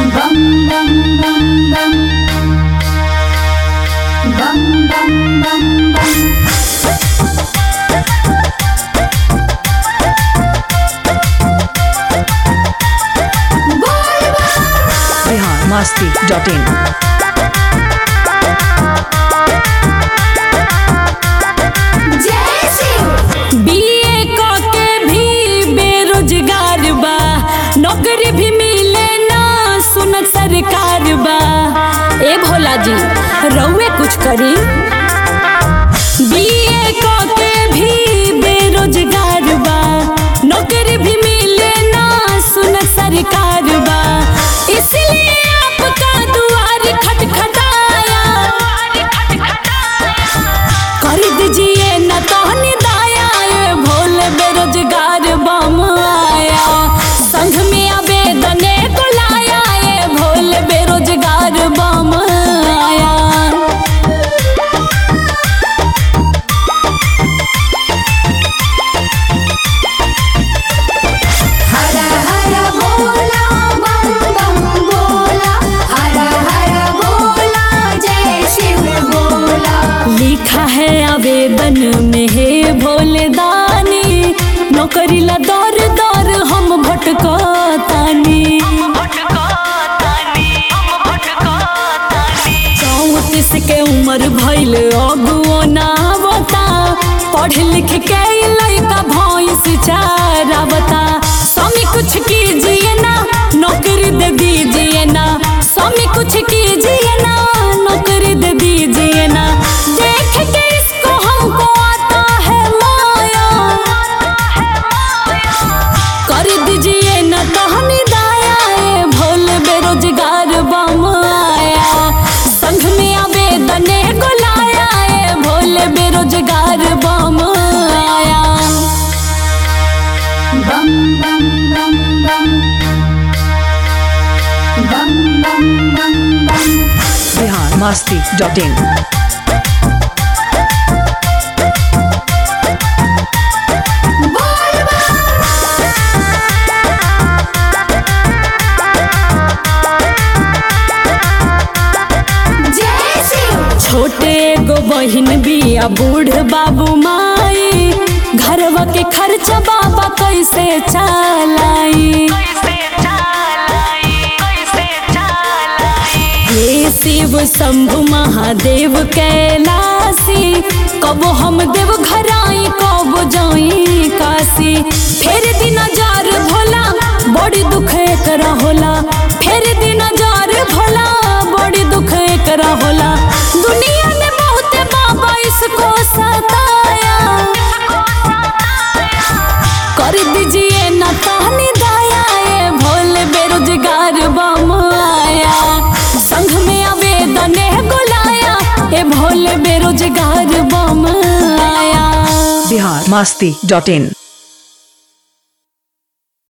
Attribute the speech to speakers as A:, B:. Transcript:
A: bum bum bum bum bum bum bum bum
B: Bihar मस्ती dot in
A: जय Shiv
C: BA के भी बेरोजगार बा नौकरी भी मिले ना सुनत सरकार बा ए भोला जी रउए कुछ करी बीए के भी बेरोजगार बा नौकरी भी मिले ना सुनत सरकार बा इसलिए आपका दुआर खटखटाया कर दीजिए न तोहनी दाया ये भोले बेरोजगार बम आया संघ में आवेदन को लाया ये भोले बेरोजगार बम आया
A: हर हर बोला बम बम बोला हर हर बोला जय शिव बोला
C: लिखा है आवेदन में हे भोले दानी नौकरी ला दौर दौर हम भटको तानी चौतीस के उम्र भइल अगुओ ना बता पढ़ लिख के लड़का भैंस चारावता स्वामी कुछ कीजिए ना नौकरी दे दीजिए ना स्वामी कुछ कीजिए ना नौकरी दे दीजिए ना देख के इसको हमको आता है माया कर दीजिए न तहनी दाया ए भोले बेरोजगार बम आया संघ में आवेदन को लाया ए भोले बेरोजगार बम आया
A: बम बम बम बम बम बम बम बम
B: बिहार मस्ती डॉट इन
A: जय शिव
C: छोटे गो बहिन बिया बूढ़ बाबू माई घरवा के खर्चा बाबा कैसे चलाई हे शिव शंभु महादेव कैलासी कबो हम देव घराई कबो जाई काशी फेर दिन जार भोला बड़ी दुख एकरा होला फेर दिन जार भोला बड़ी दुख एकरा होला दुनिया ने बहुत बाबा इसको सताया कर दीजिए न तानी दाया ए भोले बेरोजगार बम आया संघ में आवेदन बुलाया ए भोले बेरोजगार बम आया
B: बिहार मस्ती डॉट इन